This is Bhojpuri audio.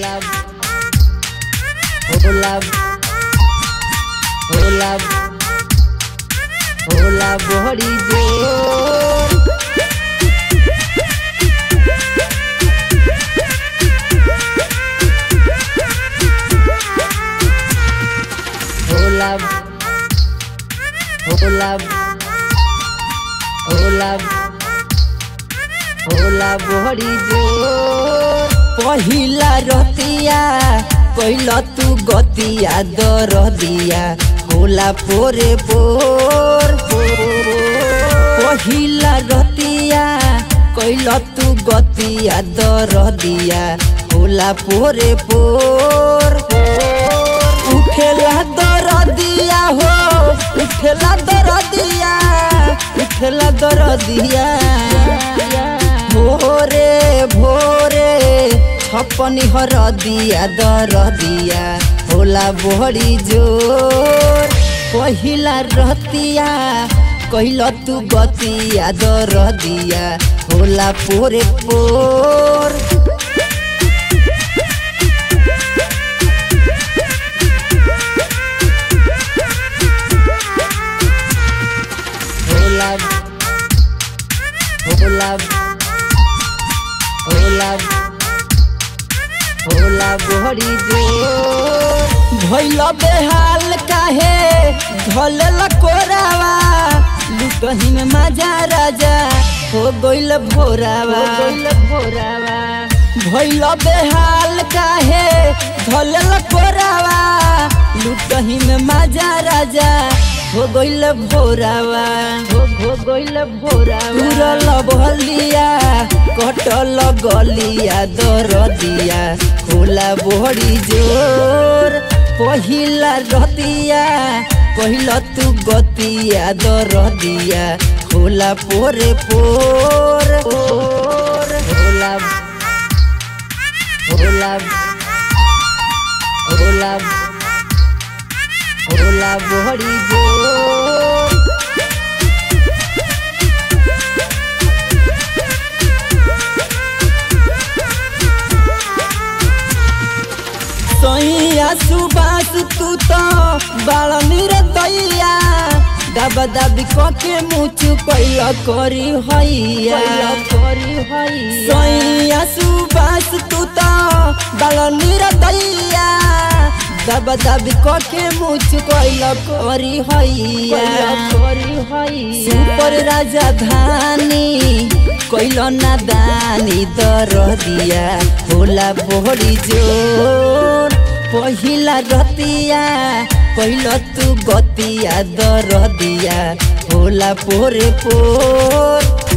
होला होला होला होला बड़ी जोर होला होला होला होला बड़ी जोर पहिला रतिया कैल तू गतिया दर दिया होला पोरे पोर पहिला रतिया कैल तू गतिया दर दिया होला पोरे पोर उठेला दर दिया हो उठेला दर दिया उठेला दर दिया भोरे भोरे छपनी हर दिया दर दिया होला बड़ी जोर पहिला रतिया कैल तू गतिया दर दिया होला पोरे पोर होला होला होला होला बड़ी जोर भैल बेहाल काहे धल कोरावा लुटही में मजा राजा हो गइल भोरावा गइल भोरावा भैल बेहाल काहे धल कोरावा लुटही में मजा राजा हो गइल भोरावा हो हो गइल भोरावा उरल बहलिया कटल गलिया दर दिया होला बड़ी जोर पहिला रतिया पहिला तू गतिया दर दिया होला पोरे पोर होला होला होला होला बड़ी जोर सैया सुबास तू तो बाल मेरे दैया दबा दबी कके मुचु कैल करी हैया करी हैया सैया सुबास तू तो बाल मेरे दैया दबा दबी कके मुचु कैल करी हैया करी हैया सुपर राजधानी कैल नादानी दर दिया होला बड़ी जोर पहिला रतिया कैल तू गतिया दर दिया होला पोरे पोर